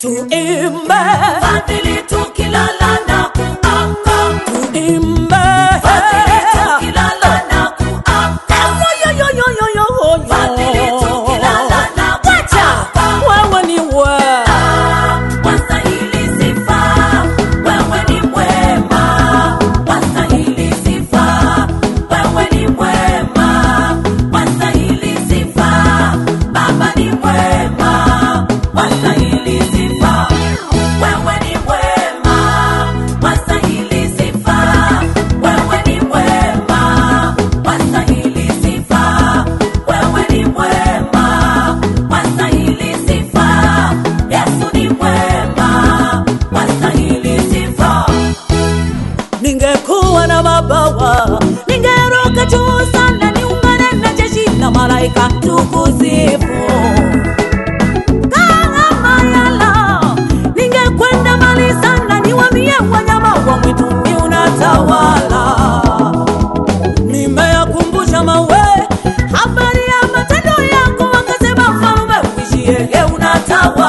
tuimbe Fadhili tukilala na kuamka. tuimbe Fadhili tukilala na kuamka. Yoyoyoyoyoyo. Fadhili tukilala na kuamka. wewe ni we Wastahili sifa, wewe ni mwema. Wastahili sifa, wewe ni mwema. Wastahili sifa, Baba ni mwema. Wastahili sifa, wewe ni mwema. Wastahili sifa, wewe ni mwema. Wastahili sifa, wewe ni mwema. Wastahili sifa, Yesu ni mwema. Wastahili sifa. ningekuwa na mabawa ningeruka juu sana niungane na jeshi la malaika tukusifu kama yala ningekwenda mbali sana niwamie wanyama wa mwituni unatawala nimeyakumbusha mawe habari ya matendo yako wakasema mfalume uishie unatawala